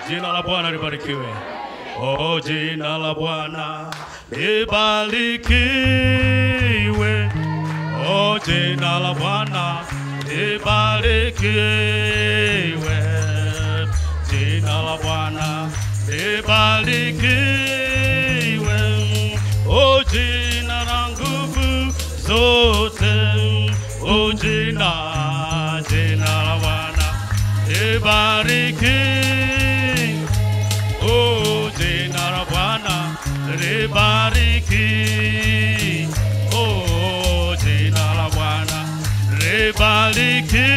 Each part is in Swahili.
jina la Bwana libarikiwe. Oh, jina la Bwana libarikiwe. Oh, jina la Bwana libarikiwe. Jina la Bwana libarikiwe. Oh, jina la nguvu zote. Oh, jina, jina la Bwana libarikiwe. Oh, jina la Bwana libariki. Oh, jina la Bwana libariki.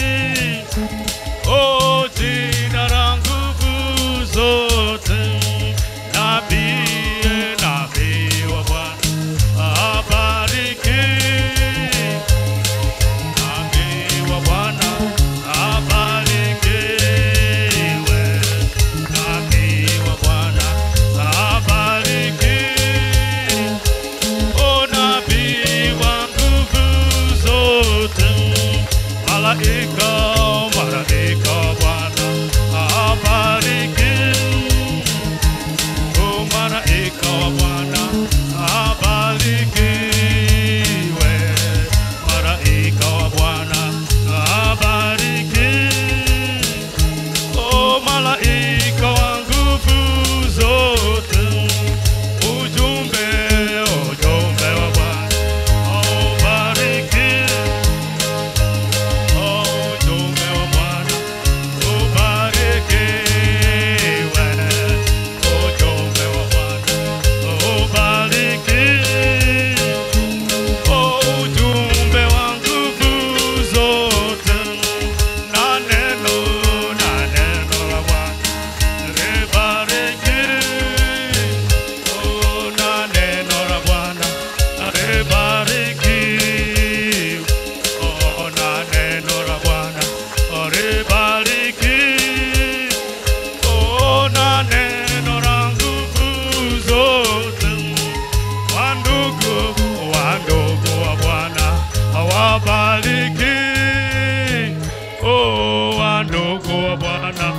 Oh, jina la nguvu zote. Nabii, nabii wa Bwana abariki. Nabii wa Bwana abarikiwe. Nabii wa Bwana abarikiwe. O nabii wa nguvu zote, malaika, malaika wa Bwana abarikiwe. O malaika wa Bwana abarikiwe. Malaika wa Bwana abarikiwe. O malaika wa nguvu zote, ujumbe, ujumbe wa Bwana ubarikiwe. O ujumbe wa Bwana ubarikiwe. Ujumbe wa Bwana ubarikiwe. O ujumbe wa nguvu zote na neno na neno la Bwana libarikiwe. O na neno la Bwana libarikiwe. O na neno la Bwana libarikiwe. O na neno la nguvu zote wandugu wandugu wa Bwana wabariki. Oh, wandugu wa Bwana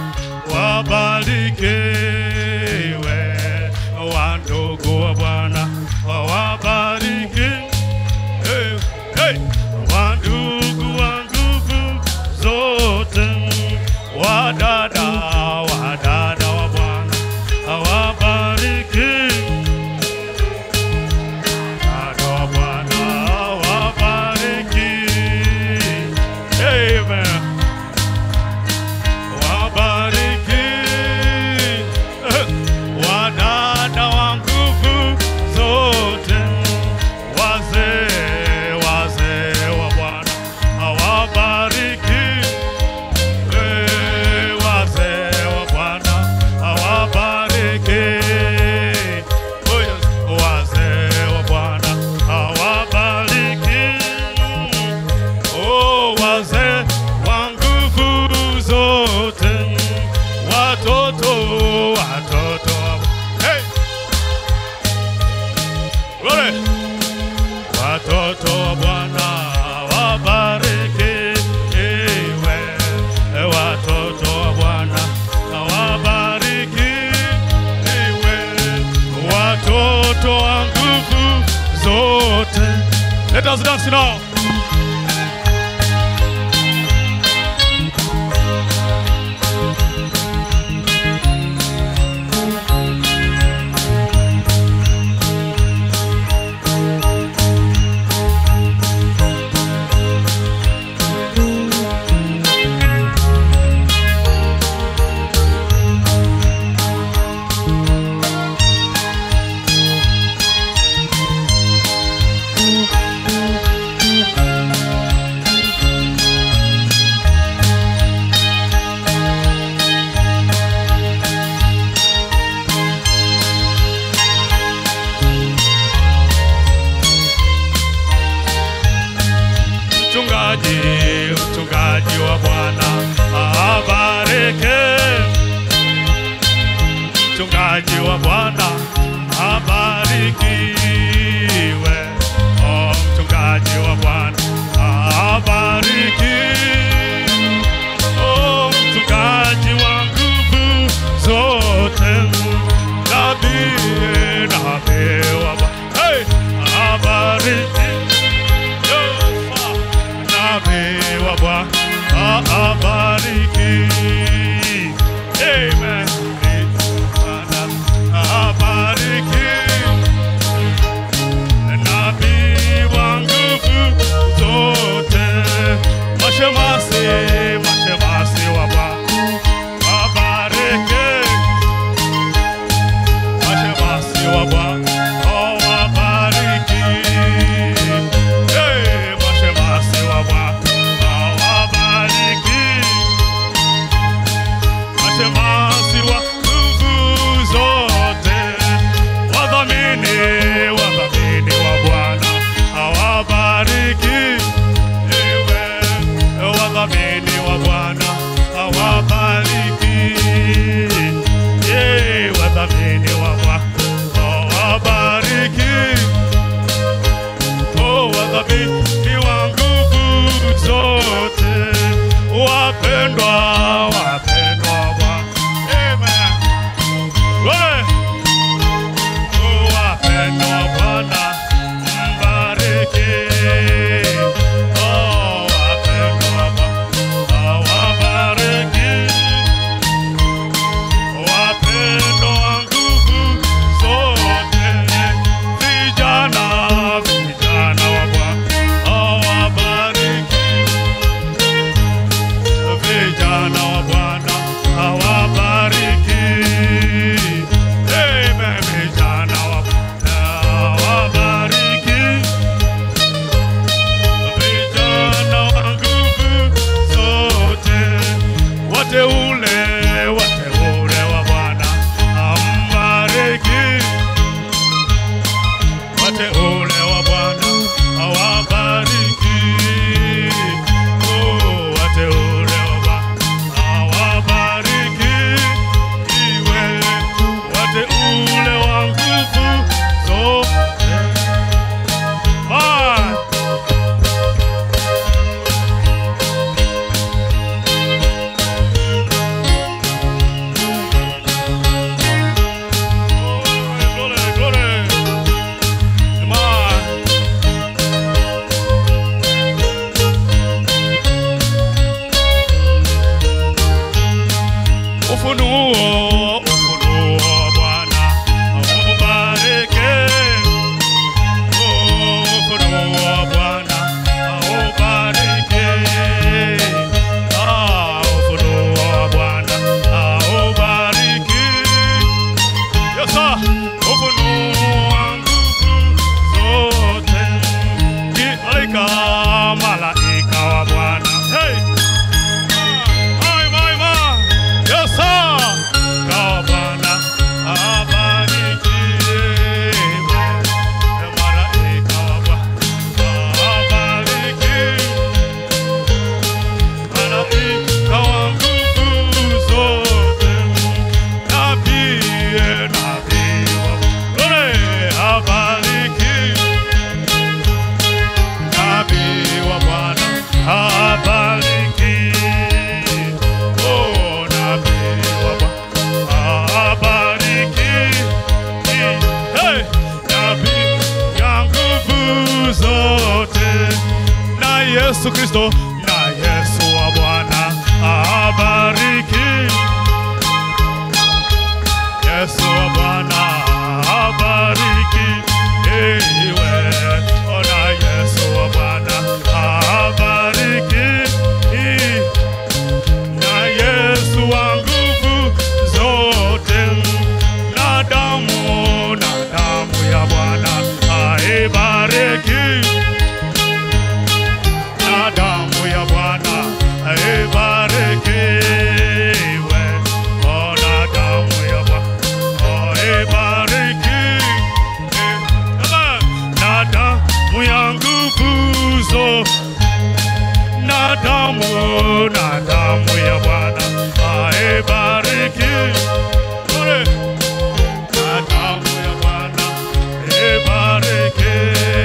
wabarikiwe. Wandugu wa Bwana wabariki. Hey, hey. Wandugu wa nguvu zote, wadada wadada wa Bwana wabariki. Wadada wa Bwana wabariki. Amen. Wabariki. Wadada wa nguvu zote, wazee wazee wa Bwana awabariki. Eh, Wazee wa Bwana awabariki. Oh, yes. Wazee wa Bwana awabariki. Oh, wazee wa nguvu zote, watoto watoto wa- hey! Glory! Watoto wa Bwana wabarikiwe, watoto wa Bwana wabarikiwe, watoto wa nguvu zote. Let us dance now. mchungaji, mchungaji wa Bwana abariki. Mchungaji wa Bwana abarikiwe. Oh, mchungaji wa Bwana abariki. Oh, mchungaji wa nguvu ufunuo, ufunuo Bwana aubariki. Ufunuo Bwana aubariki. Ah, ufunuo Bwana aubariki. Yes, sir. Ufunuo nguvu zote. Ni malaika, malaika wa Bwana. Hey! Hai, hai, hai. Yes, sir. Kwa Bwana abarikiwe. Malaika wa Bwana abarikiwe. Malaika wa nguvu zote. Nabii, nabii wa Bwana abarikiwe. Nabii wa Bwana abariki. Oh, nabii wa Bwana abariki. Hey, nabii ya nguvu zote. Na Yesu Kristo, na Yesu wa Bwana abariki. Yesu wa Bwana abariki. Ewe, ona Yesu wa Bwana abariki. Na Yesu wa nguvu zote, na damu, na damu ya Bwana aibariki. Na damu ya Bwana aibariki. Ona damu ya Bwana aibariki. Na damu ya nguvu zote na damu na damu ya Bwana aibariki. Ore. Na damu ya Bwana aibariki.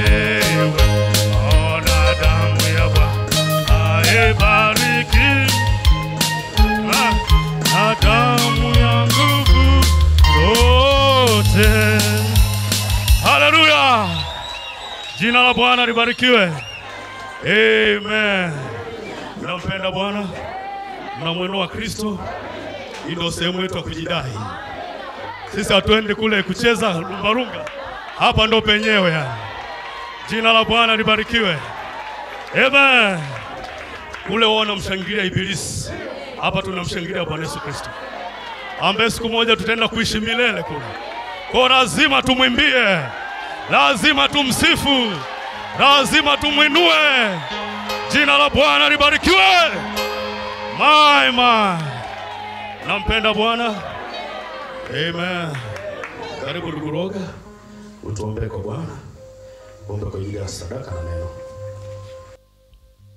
Oh, na damu ya Bwana aibariki. Ah, Na damu ya nguvu zote. Haleluya! Jina la Bwana libarikiwe. Amen. Mnampenda Bwana, mnamwinua Kristo. Hii ndio sehemu yetu ya kujidai. Sisi hatuendi kule kucheza lumbarunga, hapa ndo penyewe yani. Jina la Bwana libarikiwe. Amen. Kule wao wanamshangilia Ibilisi, hapa tunamshangilia Bwana Yesu Kristo, ambaye siku moja tutaenda kuishi milele kule. Kwa lazima tumwimbie, lazima tumsifu, lazima tumwinue. Jina la Bwana libarikiwe. My, my. Nampenda Bwana. Amen. Karibu ndugu Roga, utuombee kwa Bwana, ombe kwa ajili ya sadaka na neno.